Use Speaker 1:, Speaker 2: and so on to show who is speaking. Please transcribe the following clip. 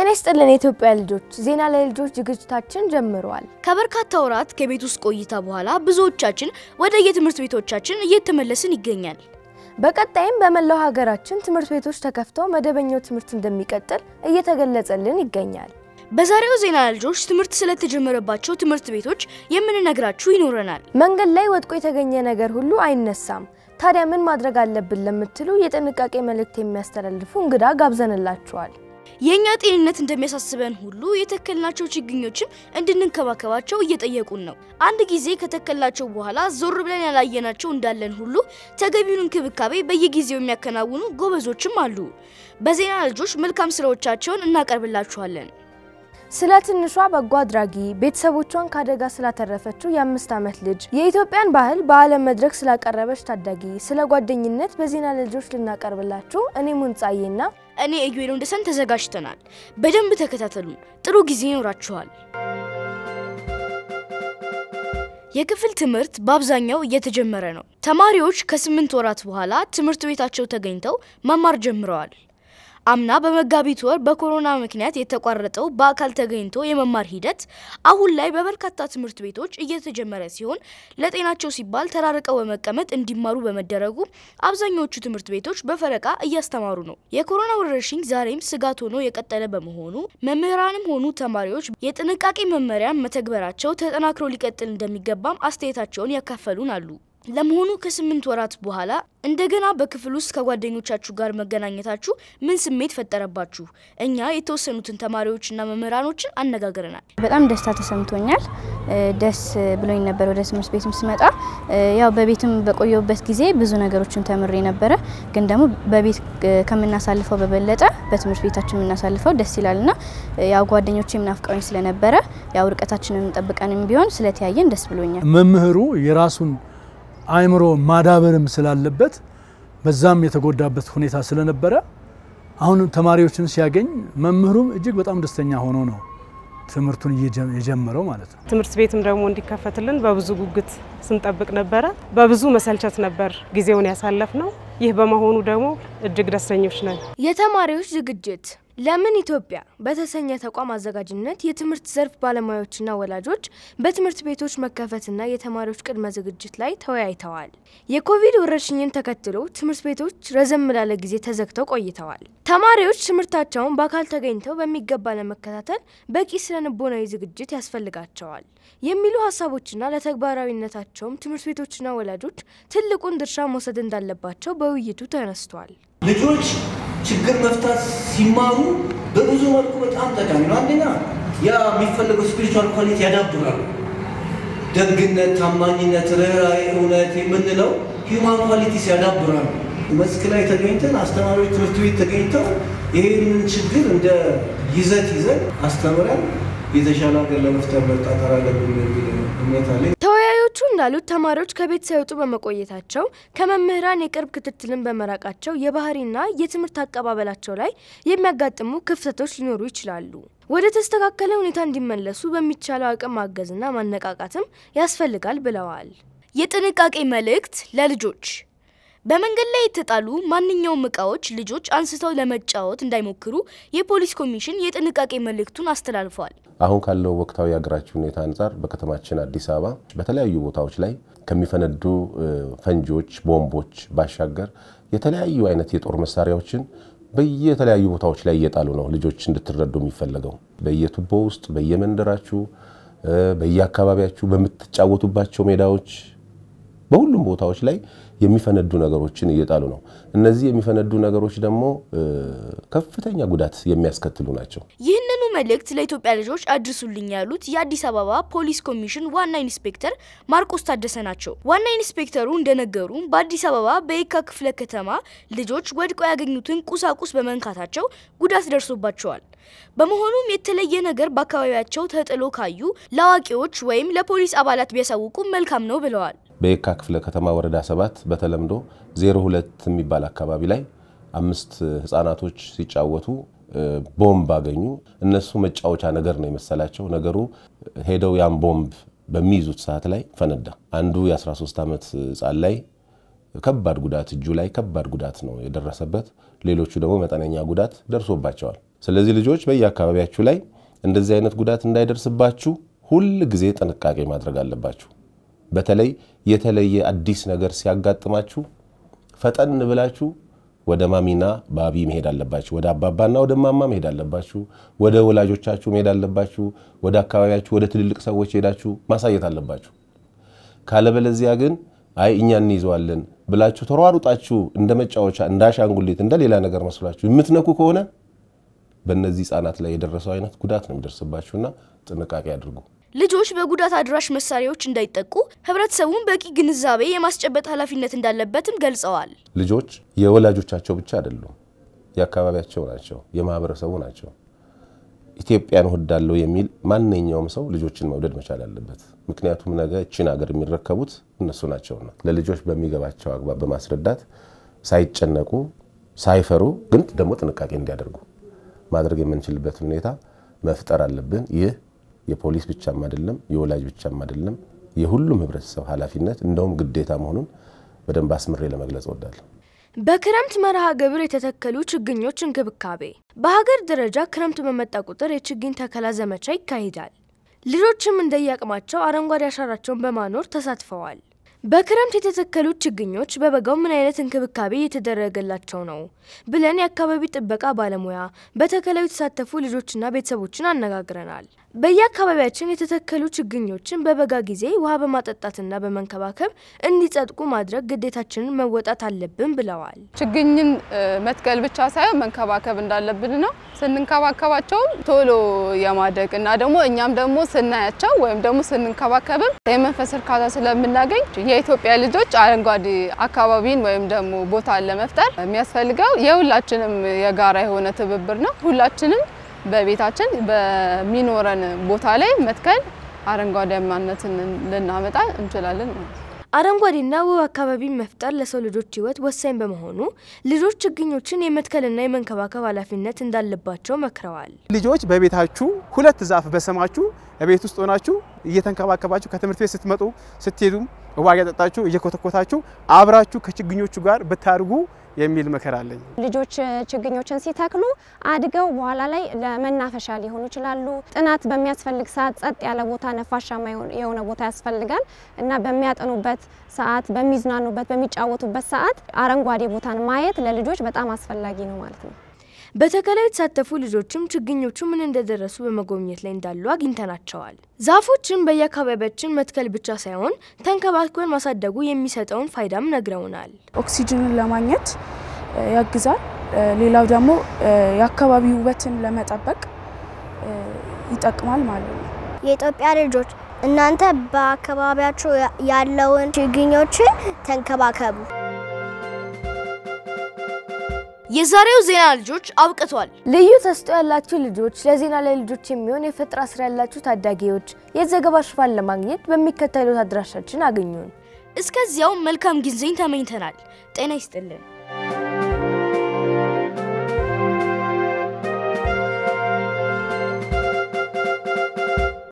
Speaker 1: ጤና ይስጥልን የኢትዮጵያ ልጆች፣ ዜና ለልጆች ዝግጅታችን ጀምረዋል።
Speaker 2: ከበርካታ ወራት ከቤት ውስጥ ቆይታ በኋላ ብዙዎቻችን ወደ የትምህርት ቤቶቻችን እየተመለስን ይገኛል።
Speaker 1: በቀጣይም በመላው ሀገራችን ትምህርት ቤቶች ተከፍተው መደበኛው ትምህርት እንደሚቀጥል እየተገለጸልን ይገኛል።
Speaker 2: በዛሬው ዜና ልጆች ትምህርት ስለተጀመረባቸው ትምህርት ቤቶች የምንነግራችሁ ይኖረናል።
Speaker 1: መንገድ ላይ ወድቆ የተገኘ ነገር ሁሉ አይነሳም። ታዲያ ምን ማድረግ አለብን ለምትሉ የጥንቃቄ መልእክት የሚያስተላልፉ እንግዳ ጋብዘንላችኋል።
Speaker 2: የእኛ ጤንነት እንደሚያሳስበን ሁሉ የተከልናቸው ችግኞችም እንድንንከባከባቸው እየጠየቁን ነው። አንድ ጊዜ ከተከልናቸው በኋላ ዞር ብለን ያላየናቸው እንዳለን ሁሉ ተገቢውን እንክብካቤ በየጊዜው የሚያከናውኑ ጎበዞችም አሉ። በዜና ልጆች መልካም ስራዎቻቸውን እናቀርብላችኋለን።
Speaker 1: ስለ ትንሿ በጎ አድራጊ ቤተሰቦቿን ከአደጋ ስላተረፈችው የአምስት ዓመት ልጅ የኢትዮጵያን ባህል በዓለም መድረክ ስላቀረበች ታዳጊ ስለ ጓደኝነት በዜና ልጆች ልናቀርብላችሁ እኔ ሙንጻዬና
Speaker 2: እኔ ኢዩኤል ወንደሰን ተዘጋጅተናል። በደንብ ተከታተሉን። ጥሩ ጊዜ ይኖራችኋል። የክፍል ትምህርት በአብዛኛው እየተጀመረ ነው። ተማሪዎች ከስምንት ወራት በኋላ ትምህርት ቤታቸው ተገኝተው መማር ጀምረዋል። አምና በመጋቢት ወር በኮሮና ምክንያት የተቋረጠው በአካል ተገኝቶ የመማር ሂደት አሁን ላይ በበርካታ ትምህርት ቤቶች እየተጀመረ ሲሆን ለጤናቸው ሲባል ተራርቀው በመቀመጥ እንዲማሩ በመደረጉ አብዛኞቹ ትምህርት ቤቶች በፈረቃ እያስተማሩ ነው። የኮሮና ወረርሽኝ ዛሬም ስጋት ሆኖ የቀጠለ በመሆኑ መምህራንም ሆኑ ተማሪዎች የጥንቃቄ መመሪያን መተግበራቸው ተጠናክሮ ሊቀጥል እንደሚገባም አስተያየታቸውን ያካፈሉን አሉ። ለመሆኑ ከስምንት ወራት በኋላ እንደገና በክፍል ውስጥ ከጓደኞቻችሁ ጋር መገናኘታችሁ ምን ስሜት ፈጠረባችሁ? እኛ የተወሰኑትን ተማሪዎችና መምህራኖችን አነጋግረናል።
Speaker 3: በጣም ደስታ ተሰምቶኛል። ደስ ብሎኝ ነበር ወደ ትምህርት ቤትም ስመጣ። ያው በቤትም በቆየሁበት ጊዜ ብዙ ነገሮችን ተምሬ ነበረ። ግን ደግሞ በቤት ከምናሳልፈው በበለጠ በትምህርት ቤታችን የምናሳልፈው ደስ ይላልና ያው ጓደኞቼ ናፍቀውኝ ስለነበረ ያው ርቀታችንን ጠብቀንም ቢሆን ስለተያየን ደስ ብሎኛል።
Speaker 4: መምህሩ የራሱን አእምሮ ማዳበርም ስላለበት በዛም የተጎዳበት ሁኔታ ስለነበረ አሁን ተማሪዎችን ሲያገኝ መምህሩም እጅግ በጣም ደስተኛ ሆኖ ነው ትምህርቱን የጀመረው ማለት ነው።
Speaker 5: ትምህርት ቤትም ደግሞ እንዲከፈትልን በብዙ ጉጉት ስንጠብቅ ነበረ። በብዙ መሰልቸት ነበር ጊዜውን ያሳለፍ ነው። ይህ በመሆኑ ደግሞ እጅግ ደስተኞች ነን።
Speaker 1: የተማሪዎች ዝግጅት ለምን ኢትዮጵያ በተሰኘ ተቋም አዘጋጅነት የትምህርት ዘርፍ ባለሙያዎችና ወላጆች በትምህርት ቤቶች መከፈትና የተማሪዎች ቅድመ ዝግጅት ላይ ተወያይተዋል። የኮቪድ ወረርሽኝን ተከትሎ ትምህርት ቤቶች ረዘም ላለ ጊዜ ተዘግተው ቆይተዋል። ተማሪዎች ትምህርታቸውን በአካል ተገኝተው በሚገባ ለመከታተል በቂ ስነ ልቦናዊ ዝግጅት ያስፈልጋቸዋል የሚሉ ሀሳቦችና ለተግባራዊነታቸውም ትምህርት ቤቶችና ወላጆች ትልቁን ድርሻ መውሰድ እንዳለባቸው በውይይቱ ተነስቷል።
Speaker 6: ልጆች ችግር መፍታት ሲማሩ በብዙ መልኩ በጣም ጠቃሚ ነው። አንደኛ ያ የሚፈለገው ስፒሪቹዋል ኳሊቲ ያዳብራሉ። ደግነት፣ ታማኝነት፣ ርኅራኄ፣ እውነት የምንለው ሂውማን ኳሊቲስ ያዳብራሉ። መስክ ላይ ተገኝተን አስተማሪዎች ትምህርት ቤት ተገኝተው ይህንን ችግር እንደ ይዘት ይዘን አስተምረን የተሻለ ሀገር ለመፍጠር መጣጠር አለብን የሚል እምነት አለኝ።
Speaker 1: ተወያዮቹ እንዳሉት ተማሪዎች ከቤት ሳይወጡ በመቆየታቸው ከመምህራን የቅርብ ክትትልን በመራቃቸው የባህሪና የትምህርት አቀባበላቸው ላይ የሚያጋጥሙ ክፍተቶች ሊኖሩ ይችላሉ። ወደ ተስተካከለ ሁኔታ እንዲመለሱ በሚቻለው አቅም ማገዝና ማነቃቃትም ያስፈልጋል ብለዋል።
Speaker 2: የጥንቃቄ መልእክት ለልጆች በመንገድ ላይ የተጣሉ ማንኛውም እቃዎች ልጆች አንስተው ለመጫወት እንዳይሞክሩ የፖሊስ ኮሚሽን የጥንቃቄ መልእክቱን አስተላልፏል።
Speaker 7: አሁን ካለው ወቅታዊ የሀገራችን ሁኔታ አንጻር በከተማችን አዲስ አበባ በተለያዩ ቦታዎች ላይ ከሚፈነዱ ፈንጂዎች፣ ቦምቦች ባሻገር የተለያዩ አይነት የጦር መሳሪያዎችን በየተለያዩ ቦታዎች ላይ እየጣሉ ነው። ልጆች እንድትረዱ የሚፈለገው በየቱቦ ውስጥ፣ በየመንደራችሁ፣ በየአካባቢያችሁ፣ በምትጫወቱባቸው ሜዳዎች በሁሉም ቦታዎች ላይ የሚፈነዱ ነገሮችን እየጣሉ ነው። እነዚህ የሚፈነዱ ነገሮች ደግሞ ከፍተኛ ጉዳት የሚያስከትሉ ናቸው።
Speaker 2: ይህንኑ መልእክት ለኢትዮጵያ ልጆች አድርሱልኝ ያሉት የአዲስ አበባ ፖሊስ ኮሚሽን ዋና ኢንስፔክተር ማርቆስ ታደሰ ናቸው። ዋና ኢንስፔክተሩ እንደነገሩ በአዲስ አበባ በየካ ክፍለ ከተማ ልጆች ወድቀው ያገኙትን ቁሳቁስ በመንካታቸው ጉዳት ደርሶባቸዋል። በመሆኑም የተለየ ነገር በአካባቢያቸው ተጥሎ ካዩ ለአዋቂዎች ወይም ለፖሊስ አባላት ቢያሳውቁ መልካም ነው ብለዋል።
Speaker 7: በየካ ክፍለ ከተማ ወረዳ ሰባት በተለምዶ 02 የሚባል አካባቢ ላይ አምስት ህጻናቶች ሲጫወቱ ቦምብ አገኙ። እነሱ መጫወቻ ነገር ነው የመሰላቸው። ነገሩ ሄደው ያን ቦምብ በሚይዙት ሰዓት ላይ ፈነዳ። አንዱ የ13 ዓመት ህጻን ላይ ከባድ ጉዳት እጁ ላይ ከባድ ጉዳት ነው የደረሰበት። ሌሎቹ ደግሞ መጠነኛ ጉዳት ደርሶባቸዋል። ስለዚህ ልጆች በየአካባቢያችሁ ላይ እንደዚህ አይነት ጉዳት እንዳይደርስባችሁ ሁል ጊዜ ጥንቃቄ ማድረግ አለባችሁ። በተለይ የተለየ አዲስ ነገር ሲያጋጥማችሁ ፈጠን ብላችሁ ወደ ማሚና ባቢ መሄድ አለባችሁ። ወደ አባባና ወደ ማማ መሄድ አለባችሁ። ወደ ወላጆቻችሁ መሄድ አለባችሁ። ወደ አካባቢያችሁ፣ ወደ ትልልቅ ሰዎች ሄዳችሁ ማሳየት አለባችሁ። ካለበለዚያ ግን አይ እኛ እንይዘዋለን ብላችሁ ተሯሩጣችሁ እንደ መጫወቻ እንደ አሻንጉሊት እንደ ሌላ ነገር መስሏችሁ የምትነኩ ከሆነ በእነዚህ ህጻናት ላይ የደረሰው አይነት ጉዳት ነው የሚደርስባችሁና ጥንቃቄ አድርጉ።
Speaker 2: ልጆች በጉዳት አድራሽ መሳሪያዎች እንዳይጠቁ ህብረተሰቡን በቂ ግንዛቤ የማስጨበጥ ኃላፊነት እንዳለበትም ገልጸዋል።
Speaker 7: ልጆች የወላጆቻቸው ብቻ አይደሉም፣ የአካባቢያቸው ናቸው፣ የማህበረሰቡ ናቸው። ኢትዮጵያን እወዳለሁ የሚል ማንኛውም ሰው ልጆችን መውደድ መቻል አለበት። ምክንያቱም ነገ እችን ሀገር የሚረከቡት እነሱ ናቸውና ለልጆች በሚገባቸው አግባብ በማስረዳት ሳይጨነቁ ሳይፈሩ፣ ግን ደግሞ ጥንቃቄ እንዲያደርጉ ማድረግ የምንችልበትን ሁኔታ መፍጠር አለብን። ይህ የፖሊስ ብቻም አይደለም፣ የወላጅ ብቻም አይደለም፣ የሁሉም ህብረተሰብ ኃላፊነት እንደውም ግዴታ መሆኑን በደንብ አስምሬ ለመግለጽ እወዳለሁ።
Speaker 1: በክረምት መርሃ ግብር የተተከሉ ችግኞች እንክብካቤ። በሀገር ደረጃ ክረምት በመጣ ቁጥር የችግኝ ተከላ ዘመቻ ይካሄዳል። ልጆችም እንደየአቅማቸው አረንጓዴ አሻራቸውን በማኖር ተሳትፈዋል። በክረምት የተተከሉት ችግኞች በበጋው ምን አይነት እንክብካቤ እየተደረገላቸው ነው ብለን የአካባቢ ጥበቃ ባለሙያ በተከላው የተሳተፉ ልጆችና ቤተሰቦችን አነጋግረናል። በየአካባቢያችን የተተከሉ ችግኞችን በበጋ ጊዜ ውሃ በማጠጣትና በመንከባከብ እንዲጸድቁ ማድረግ ግዴታችንን መወጣት አለብን ብለዋል።
Speaker 8: ችግኝን መትከል ብቻ ሳይሆን መንከባከብ እንዳለብን ነው። ስንንከባከባቸውም ቶሎ የማደግ እና ደግሞ እኛም ደግሞ ስናያቸው ወይም ደግሞ ስንንከባከብም የመንፈስ እርካታ ስለምናገኝ የኢትዮጵያ ልጆች አረንጓዴ አካባቢን ወይም ደግሞ ቦታን ለመፍጠር የሚያስፈልገው የሁላችንም የጋራ የሆነ ትብብር ነው። ሁላችንም በቤታችን በሚኖረን ቦታ ላይ መትከል አረንጓዴማነትን ልናመጣ እንችላለን ማለት ነው።
Speaker 1: አረንጓዴና ውብ አካባቢ መፍጠር ለሰው ልጆች ሕይወት ወሳኝ በመሆኑ ልጆች ችግኞችን የመትከልና የመንከባከብ ኃላፊነት እንዳለባቸው መክረዋል።
Speaker 9: ልጆች በቤታችሁ ሁለት ዛፍ በስማችሁ ቤት ውስጥ ሆናችሁ እየተንከባከባችሁ ከትምህርት ቤት ስትመጡ ስትሄዱም ውሃ እያጠጣችሁ እየኮተኮታችሁ አብራችሁ ከችግኞቹ ጋር ብታድጉ የሚል ምክር አለኝ።
Speaker 10: ልጆች ችግኞችን ሲተክሉ አድገው በኋላ ላይ ለመናፈሻ ሊሆኑ ይችላሉ። ጥናት በሚያስፈልግ ሰዓት ጸጥ ያለ ቦታ፣ ነፋሻማ የሆነ ቦታ ያስፈልጋል እና በሚያጠኑበት ሰዓት፣ በሚዝናኑበት፣ በሚጫወቱበት ሰዓት አረንጓዴ ቦታን ማየት ለልጆች በጣም አስፈላጊ ነው ማለት ነው።
Speaker 1: በተከላው የተሳተፉ ልጆችም ችግኞቹ ምን እንደደረሱ በመጎብኘት ላይ እንዳሉ አግኝተናቸዋል። ዛፎችን በየአካባቢያችን መትከል ብቻ ሳይሆን ተንከባክበን ማሳደጉ የሚሰጠውን ፋይዳም ነግረውናል።
Speaker 11: ኦክሲጅንን ለማግኘት ያግዛል። ሌላው ደግሞ የአካባቢ ውበትን ለመጠበቅ ይጠቅማል ማለት ነው።
Speaker 12: የኢትዮጵያ ልጆች እናንተ በአካባቢያችሁ ያለውን ችግኞችን ተንከባከቡ።
Speaker 2: የዛሬው ዜና ልጆች አብቅቷል።
Speaker 1: ልዩ ተስጦ ያላችሁ ልጆች፣ ለዜና ላይ ልጆች የሚሆን የፈጠራ ስራ ያላችሁ ታዳጊዎች የዘገባ ሽፋን ለማግኘት በሚከተሉት አድራሻችን አግኙን።
Speaker 2: እስከዚያው መልካም ጊዜን ተመኝተናል። ጤና ይስጥልን።